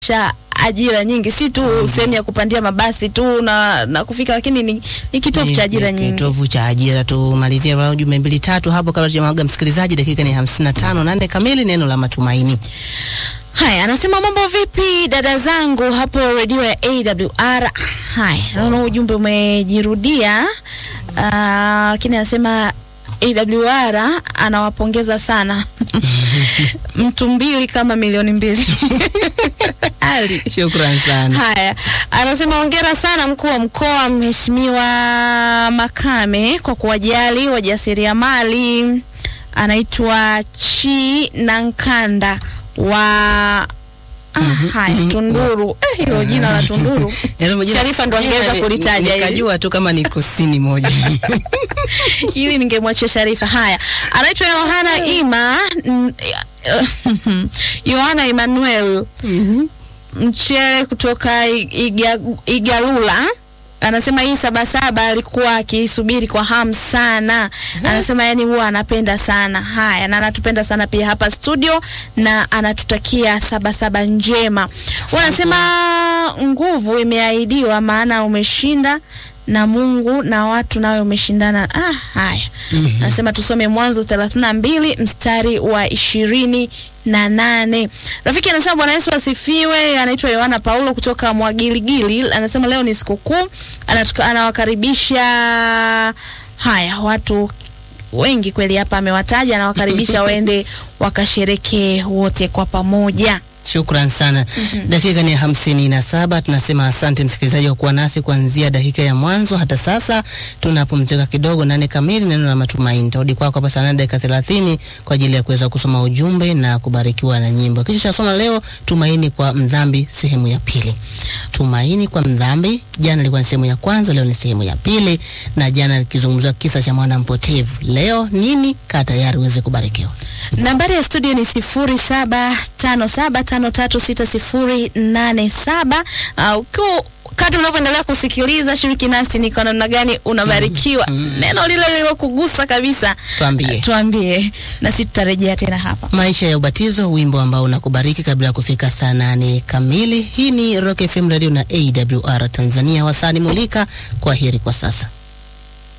cha ajira nyingi, si tu sehemu ya kupandia mabasi tu na, na kufika, lakini ni, ni kitovu cha ajira Ni nyingi. Kitovu cha ajira. Tumalizie kwa jumbe mbili tatu hapo kabla tujamwaga msikilizaji. Dakika ni 55 nane kamili, neno la matumaini. Haya, anasema mambo vipi dada zangu hapo redio ya AWR. Haya, naona ujumbe umejirudia, Ah, lakini anasema AWR anawapongeza sana mtu mbili kama milioni mbili Ali. Shukran sana. Haya, anasema hongera sana mkuu wa mkoa Mheshimiwa Makame kwa kuwajali wajasiriamali. Anaitwa Chi Nankanda wa ah, haya Tunduru. Eh, hilo jina la Tunduru Yaani majina- Sharifa ndo angeweza jina ni- kulitaja hili. Nikajua tu kama ni kusini moja. ili ningemwachia Sharifa. Haya, anaitwa Yohana Ima mm, Yohana Emmanuel Mchele kutoka I- Iga, Igalula anasema hii sabasaba alikuwa akisubiri kwa hamu sana. Anasema yani huwa anapenda sana haya, na anatupenda sana pia hapa studio, na anatutakia sabasaba njema. Wanasema nguvu imeahidiwa, maana umeshinda na Mungu na watu nawe umeshindana. Ah, haya anasema tusome Mwanzo thelathini na mbili mstari wa ishirini na nane. Rafiki anasema Bwana Yesu asifiwe. Anaitwa Yohana Paulo kutoka Mwagiligili, anasema leo ni sikukuu, anatuka- anawakaribisha haya watu wengi kweli hapa amewataja, anawakaribisha waende wakasherekee wote kwa pamoja. Shukran sana. Dakika ni hamsini na saba. Tunasema asante msikilizaji wa kuwa nasi kuanzia dakika ya mwanzo hata sasa. Tunapumzika kidogo, nane kamili, neno la matumaini. Tarudi kwako hapa saa nane dakika thelathini kwa ajili ya kuweza kusoma ujumbe na kubarikiwa na nyimbo. Kisha tunasoma leo tumaini kwa mdhambi, sehemu ya pili. Tumaini kwa mdhambi, jana ilikuwa ni sehemu ya kwanza, leo ni sehemu ya pili, na jana nikizungumzia kisa cha mwana mpotevu. Leo nini? Kaa tayari uweze kubarikiwa. Nambari ya studio ni sifuri saba tano saba tano tatu sita sifuri nane saba. Uh, ukiwa kadri unavyoendelea kusikiliza, shiriki nasi ni kwa namna gani unabarikiwa. Neno lile lilokugusa kabisa, Tuambie. tuambie, nasi tutarejea tena hapa. Maisha ya ubatizo, wimbo ambao unakubariki kabla ya kufika saa nane kamili. Hii ni Rock FM Radio na AWR Tanzania. Wasani mulika, kwa heri kwa sasa.